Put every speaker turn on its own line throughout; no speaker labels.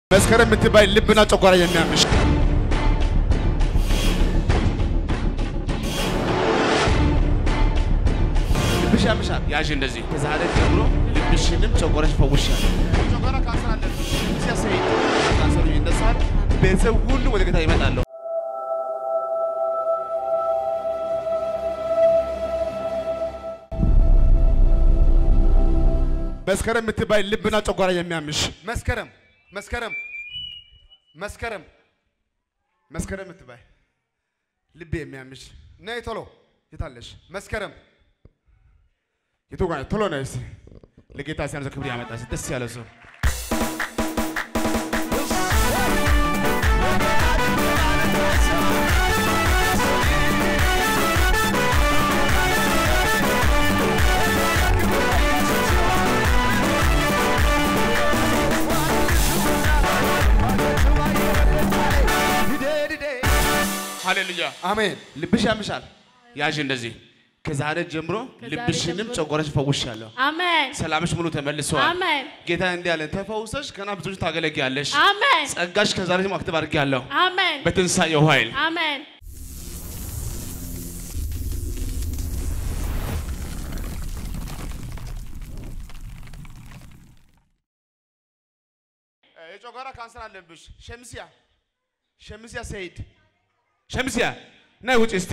መስከረም የምትባይ ልብና ጨጓራ የሚያምሽ ልብሽ ያምሻል። ያዥ እንደዚህ ከዛሬ ጀምሮ ልብሽንም ጨጓራሽ ፈውሻል። ጨጓራ ካንሰር አለብሽ። ሲያሰይ ካንሰሩ ይነሳል። ቤተሰብ ሁሉ ወደ ጌታ ይመጣሉ። መስከረም የምትባይ ልብና ጨጓራ የሚያምሽ መስከረም መስከረም መስከረም መስከረም የምትባይ ልብ የሚያምሽ ነይ ቶሎ የታለሽ መስከረም የቱ ጋር ቶሎ ነይ እስኪ ለጌታ ሲያንሰ ክብር ያመጣ እስኪ ደስ ያለ ሰው ሃሌሉያ
አሜን።
ልብሽ ያምሻል ያዥ እንደዚህ ከዛሬ ጀምሮ
ከዛሬ
ልብሽንም
ጀምሮ
ጨጓራሽ ፈውሻለሁ
አሜን
ሰላምሽ ሙሉ ተመልሰዋል
አሜን
ጌታ እንዲህ አለ ተፈውሰሽ ገና ብዙዎች ታገለግያለሽ
አሜን
ጸጋሽ ከዛሬ ጀምሮ አክቲቭ አድርጌያለሁ
አሜን
በትንሳኤው ኃይል
አሜን
የጨጓራ ካንሰር አለብሽ ሸምሲያ ሸምሲያ ሰይድ ሸምሲያ ነይ ውጭ እስቲ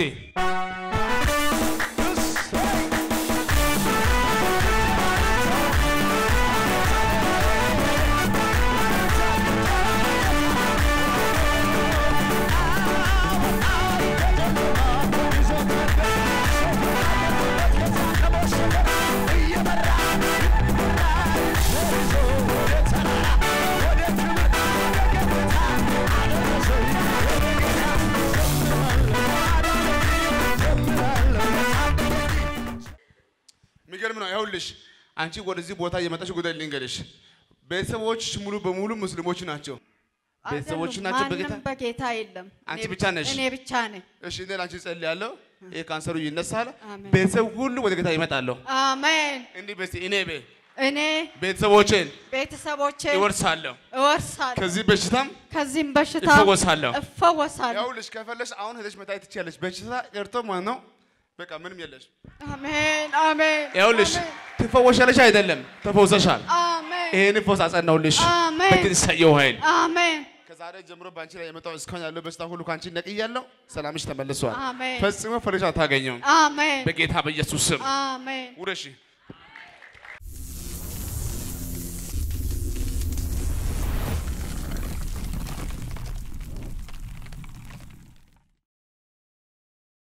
የሚገርም ነው ይኸውልሽ አንቺ ወደዚህ ቦታ የመጣሽ ጉዳይ ልንገርሽ ቤተሰቦችሽ ሙሉ በሙሉ ሙስሊሞች ናቸው ቤተሰቦች
አይደሉም።
ናቸው በጌታ
ማንም በጌታ የለም።
አንቺ
እኔ
ብቻ ነሽ?
እኔ ብቻ ነኝ።
እሺ እኔ ለአንቺ ጸልያለሁ ይህ ካንሰሩ ይነሳል
አሜን።
ቤተሰብ ሁሉ ወደ ጌታ ይመጣሉ
አሜን።
እንዲህ በስቲ እኔ ቤ
እኔ
ቤተሰቦቼን
ቤተሰቦቼ
ይወርሳለሁ
እወርሳለሁ፣
ከዚህ በሽታም
ከዚህም በሽታ
እፈወሳለሁ
እፈወሳለሁ።
ይኸውልሽ ከፈለሽ አሁን ሄደሽ መታየት ትችያለሽ በሽታ ቀርቶ ማለት ነው በቃ ምንም የለሽ
አሜን አሜን
ይኸውልሽ
አሜን፣
ትፈወሻለሽ አይደለም ተፈውሰሻል
አሜን
ይሄን ፈውስ አጸናውልሽ
አሜን።
በትንሳኤው ኃይል
አሜን
ከዛሬ ጀምሮ በአንቺ ላይ የመጣው እስካሁን ያለው በሽታ ሁሉ ከአንቺ ነቅያለሁ። ሰላምሽ ተመልሷል።
አሜን
ፈጽሞ ፈረሻ አታገኘውም።
አሜን
በጌታ በኢየሱስ ስም
አሜን
ውረሺ።